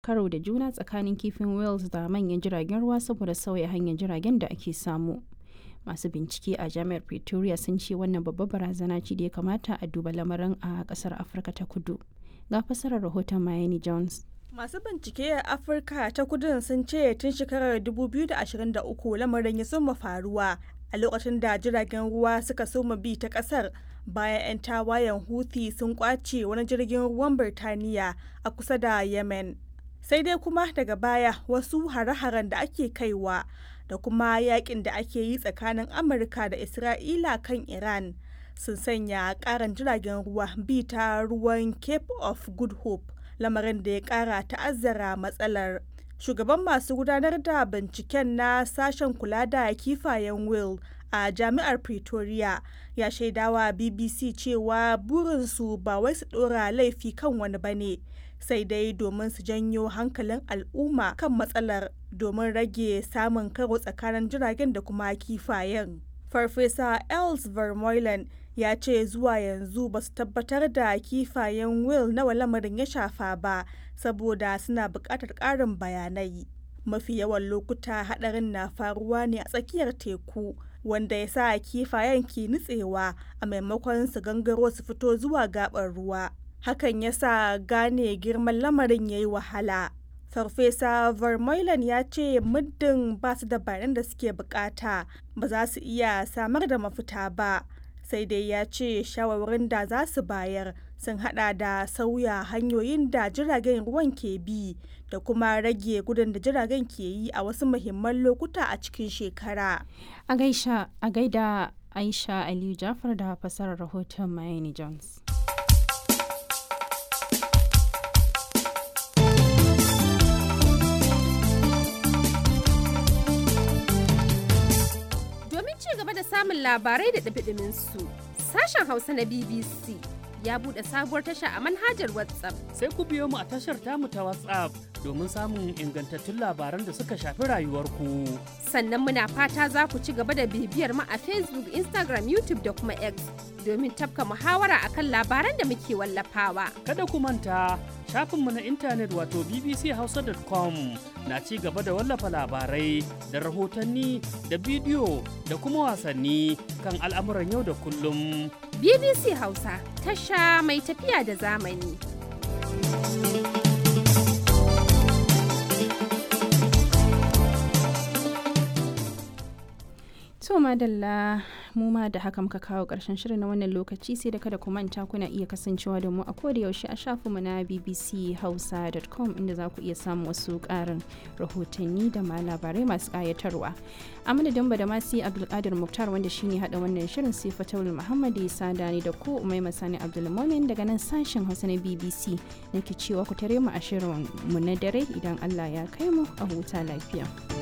karo da juna tsakanin kifin whales da manyan jiragen ruwa saboda sauya hanyar jiragen da ake samu masu bincike a jami'ar pretoria sun ce wannan babbar barazana ce da ya kamata a duba lamarin a kasar afirka ta kudu ga fasarar rahoton miami jones Masu bincike a Afirka ta kudin sun ce tun shekarar 2023 lamarin ya soma faruwa a lokacin da jiragen ruwa suka soma bi ta kasar bayan 'yan tawayen Houthi sun kwace wani jirgin ruwan Birtaniya a kusa da Yemen. Sai dai kuma daga baya wasu hare-haren da ake kaiwa da kuma yakin da ake yi tsakanin Amurka da Isra'ila kan Iran sun sanya karan jiragen ruwa bi ta ruwan Cape of Good Hope. lamarin da ya kara ta'azzara matsalar shugaban masu gudanar da binciken na sashen kula da kifayen will a jami'ar pretoria ya shaidawa bbc cewa burinsu ba wai su dora laifi kan wani bane sai dai domin su janyo hankalin al'umma kan matsalar domin rage samun karo tsakanin jiragen da kuma kifayen farfesa els vermeulen ya ce zuwa yanzu ba su tabbatar da kifayen will nawa lamarin ya shafa ba saboda suna buƙatar ƙarin bayanai mafi yawan lokuta haɗarin na faruwa ne a tsakiyar teku wanda ya sa kifayen ke nutsewa a maimakon su gangaro su fito zuwa gaɓar ruwa hakan ya sa gane girman lamarin ya yi wahala farfesa vermeulen ya ce muddin ba su da bayanan da suke bukata ba za su iya samar da mafita ba sai dai ya ce shawarwarin da za su bayar sun hada da sauya hanyoyin da jiragen ruwan ke bi da kuma rage gudun da jiragen ke yi a wasu muhimman lokuta a cikin shekara. A gaida Aisha Aliyu Jafar da fasarar rahoton Miami Jones. Domin ci gaba da samun labarai da ɗabiɗimin su, sashen Hausa na BBC ya buɗe sabuwar tasha a manhajar WhatsApp. Sai ku biyo mu a tashar tamu ta WhatsApp domin samun ingantattun labaran da suka shafi rayuwarku. Sannan muna fata za ku ci gaba da bibiyar mu a Facebook, Instagram, YouTube da kuma X domin tafka muhawara akan labaran da muke wallafawa. Kada ku manta shafinmu na intanet wato bbchausa.com na ci gaba da wallafa labarai da rahotanni da bidiyo da kuma wasanni kan al'amuran yau da kullum. BBC Hausa tasha mai tafiya da zamani. To madalla mu ma da haka muka kawo ƙarshen shirin na wannan lokaci sai da kada ku manta kuna iya kasancewa da mu a koda yaushe a shafinmu na bbchausa.com inda za ku iya samun wasu ƙarin rahotanni da ma labarai masu ƙayatarwa. A madadin ba da masu Abdulkadir Muktar wanda shine hada wannan shirin sai Fatawul Muhammad ya sada ni da ku Umai Masani Abdulmumin daga nan sashen Hausa na BBC nake cewa ku tare mu a shirin mu na dare idan Allah ya kai mu a huta lafiya.